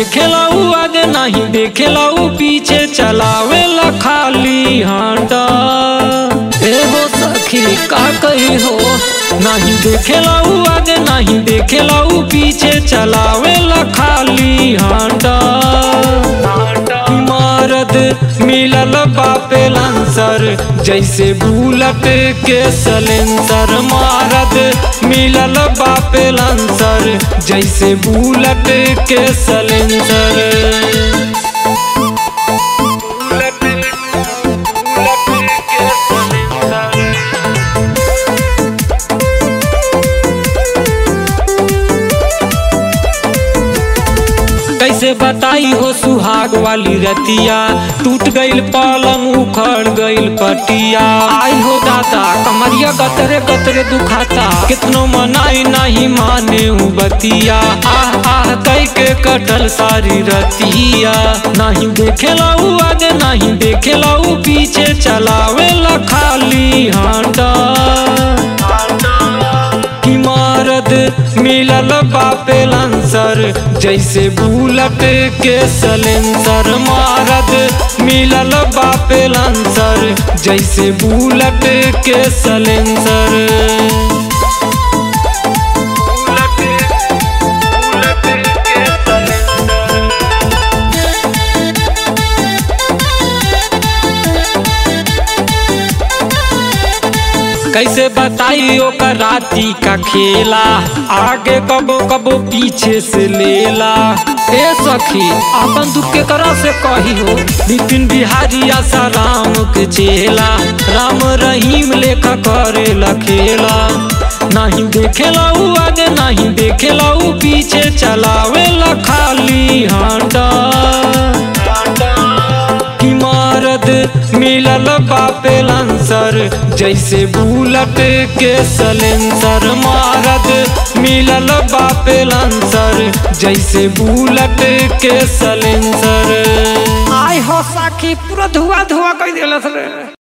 देखेला उ आगे नहीं देखेला उ पीछे चलावेला खाली हांडा ए हो सखी का कही हो नहीं देखेला उ आगे नहीं देखेला उ पीछे चलावेला खाली हांडा इमारत मिलल बापे लांसर जैसे बुलट के सलेंसर मारत मिलल बापे लांसर जैसे बुलट के सलेंसर कैसे बताई हो सुहाग वाली रतिया टूट गईल पलंग उखड़ गईल पटिया आई हो दादा कमरिया गतरे गतरे दुखाता कितनो मनाई नहीं माने उ बतिया आह आह कई के कटल सारी रतिया नहीं देखेला उ आगे नहीं देखेला उ पीछे चलावेला खाली हांडा इमारत मिलल बापे लांसर जैसे बुलट के सलेंसर मारत मिलल बापे लांसर जैसे बुलट के सलेंसर कैसे बताई ओकर राती का खेला आगे कबो कबो पीछे से लेला ए सखी अपन दुख के करा से कही हो बिपिन बिहारी आशा राम के चेला राम रहीम लेखा करे खेला नहीं देखेला उ आगे नहीं देखेला उ पीछे चलावेला खाली हांडा इमारत मिलल बापे लांसर जैसे बुलट के सलेंसर मारत मिलल बापे लांसर जैसे बुलट के सलेंसर आय हो साखी पूरा धुआ धुआ कर दिलस रे